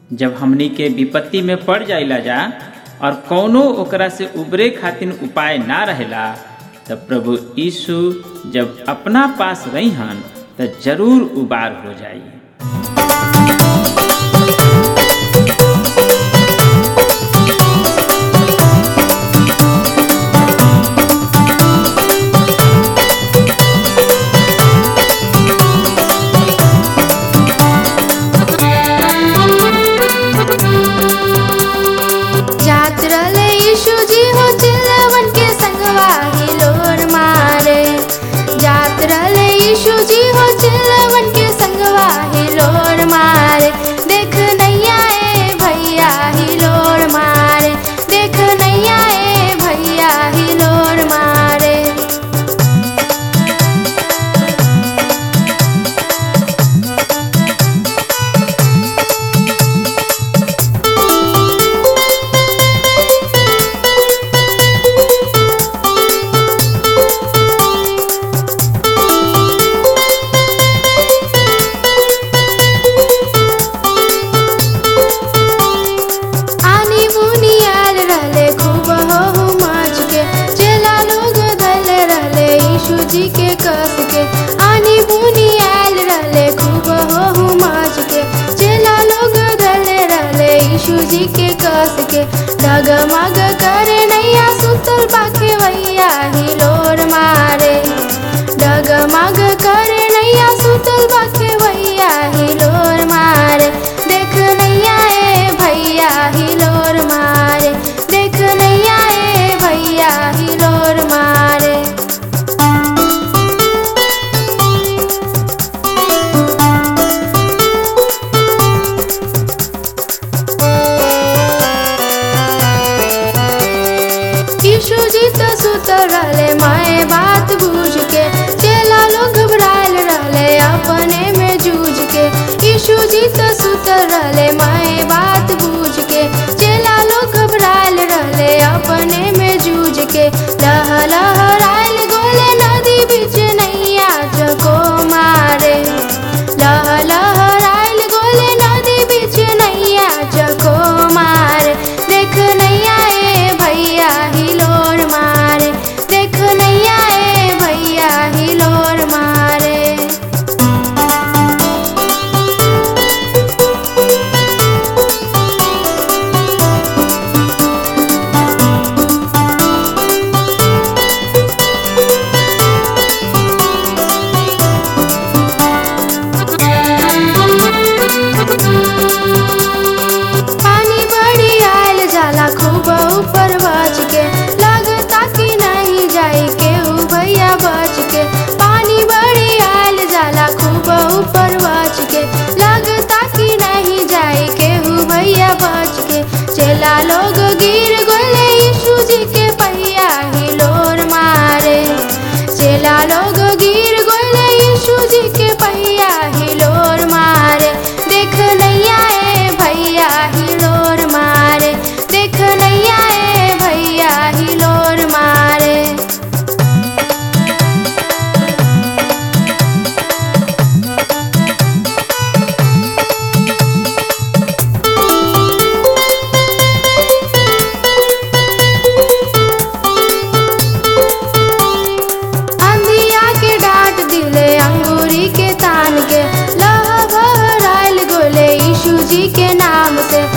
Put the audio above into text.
जब हमनी के विपत्ति में पड़ जाइला जा और कौनो ओकरा से उबरे खातिर उपाय ना रहेला तब प्रभु यीशु जब अपना पास रही हन तो जरूर उबार हो जाई जात रहले यीशु जी हो चिल्लवन के संगवा हिलोर मारे जात रहले यीशु जी हो चिल्लवन के संगवा हिलोर मारे देख नैया ए भैया हिलोर मारे देख नैया ए भैया हिलोर मारे आनी मुनी आल रहले खूब हो हो माच के चेला लोग धल रहले यीशु जी के कस के आनी मुनी आल रहले खूब हो हो माच के चेला लोग धल रहले यीशु जी के कस के डगमग करे नैया सुतल पाखे वैया हिलोर मारे डगमग करे नैया सुतल पाखे वैया हिलोर मारे देख नैया ए भैया हिलोर मारे देख नैया ए भैया हिलोर मारे यीशु जी तो सुतल रहले माए बात बूझ के चेला लोग घबरायल रहले अपने में जूझ के यीशु जी तो सुतल रहले माए बात बूझ के चेला लोग घबरायल रहले अपने में जूझ के लह लहरायल गोले नदी बीच नैया जको मारे लह लहरायल गोले नदी बीच नैया जको मारे देख नैया ए भैया हिलोर मारे देख नैया ए भैया हिलोर मारे पानी बड़ी आयल जाला खूब ऊपर बच के लगता कि नहीं जाई केहू भैया बच के पानी बड़ी आयल जाला खूब ऊपर बच के लगता कि नहीं जाई केहू भैया बच के चेला लोग गिर गोले यीशु जी के पहिया हिलोर मारे चेला लोग गिर गोले यीशु जी के पहिया हिलोर मारे देख नैया ए भैया हिलोर मारे देख नैया ए भैया हिलोर मारे अंधिया के डांट दिले अंगूरी के तान के लह बहराइल गोले यीशु जी के नाम से